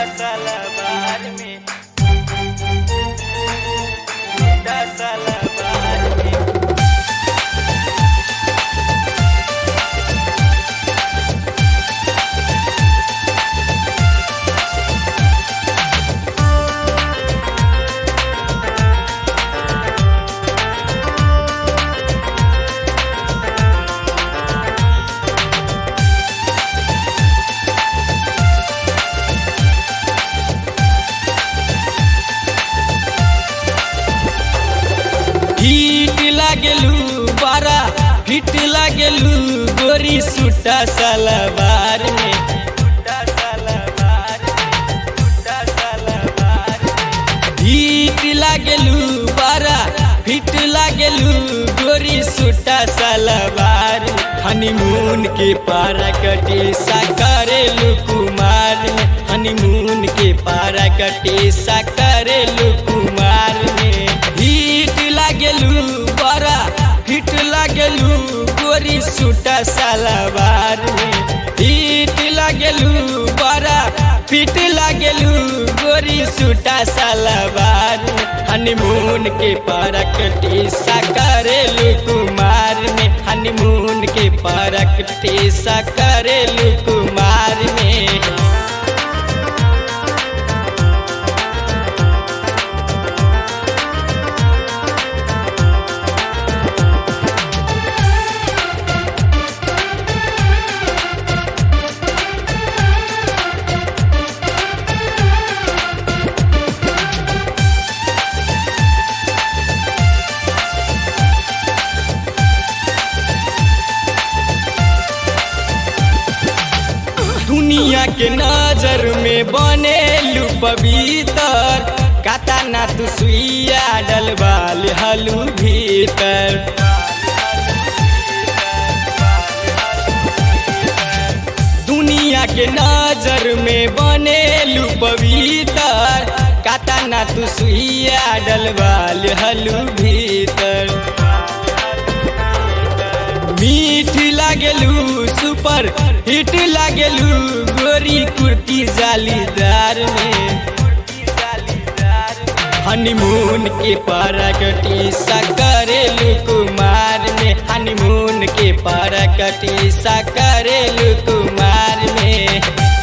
सलवार में छूटा सलवार में हिट लागेलू बारा हिट लागेलू गोरी सुटा सलवार में छूटा सलवार में छूटा सलवार में हिट लागेलू बारा हिट लागेलू गोरी सुटा सलवार में हनीमून के पारा कटे सा करेलू कुमार में हनीमून के पारा कटे सा करेलू कुमार में हिट लागेलू बड़ा हिट लागेलू गोरी सुटा सलवार में हिट लागेलू बड़ा फिट लागेलू गोरी सुटा सलवार में हनीमून के परक टीसा करेलू कुमार में हनीमून के परक टीसा करेलू कुमार में दुनिया के नजर में बनेलू पवित्र काता ना तू सुइया डलवाल हलू भीतर दुनिया के नजर में बनेलू पवित्र काता ना तू सुइया डलवाल हलू भीतर मीठ लागेलू सुपर हिट लागेलू गोरी कुर्ती जालीदार में हनीमून के परकटी सा करेलू कुमार में हनीमून के परकटी सा करेलू कुमार में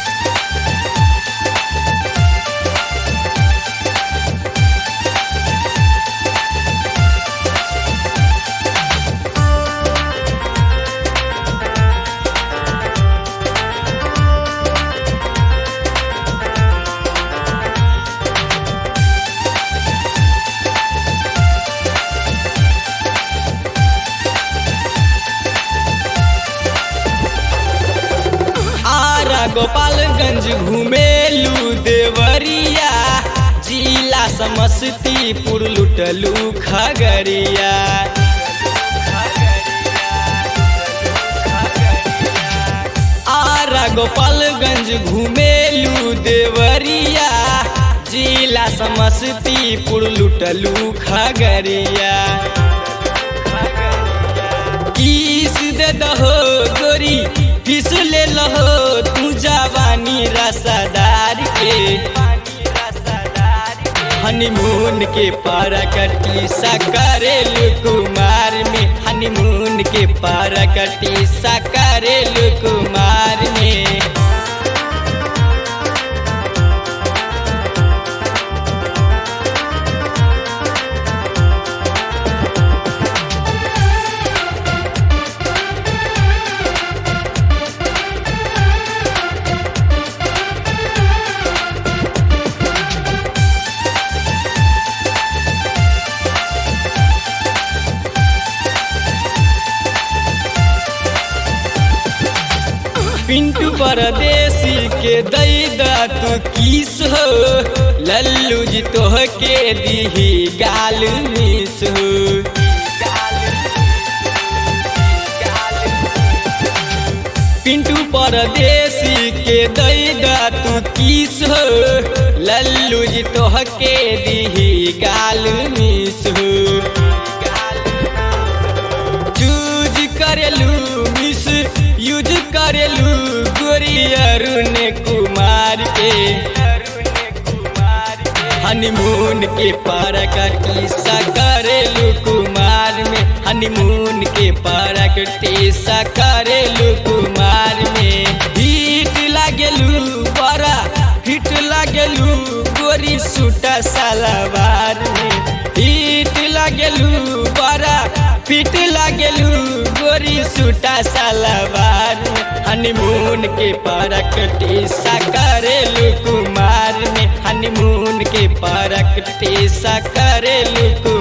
आरा गोपालगंज घुमेलू देवरिया जिला समस्तीपुर लुटलू खगड़िया आरा गोपालगंज घुमेलू देवरिया जिला समस्तीपुर लुटलू खगड़िया किस दे दहो गोरी किस ले लहो तू जवानी रसादार के हनीमून के परकटी सा करेलू कुमार में हनीमून के परकटी सा करेलू कुमार में पिंटू परदेसी के दैदा तू किस हो लल्लू जी तोह के दीही गाल मिस हो पिंटू परदेसी के दैदा तू किस हो लल्लू जी तोह के दीही गाल मिस हो चूज करेलू मिस यूज करेलू गोरी अरुण कुमार के हनीमून के प्रैक्टिस करेलू कुमार में हनीमून के प्रैक्टिस करेलू कुमार में हिट लागेलू बड़ा हिट लागेलू गोरी सूटा सलवार में हिट लागेलू बड़ा फिट लागेलू गोरी सूटा सलवार में हनीमून के प्रैक्टिस करेलू कुमार में हनीमून के प्रैक्टिस करेलू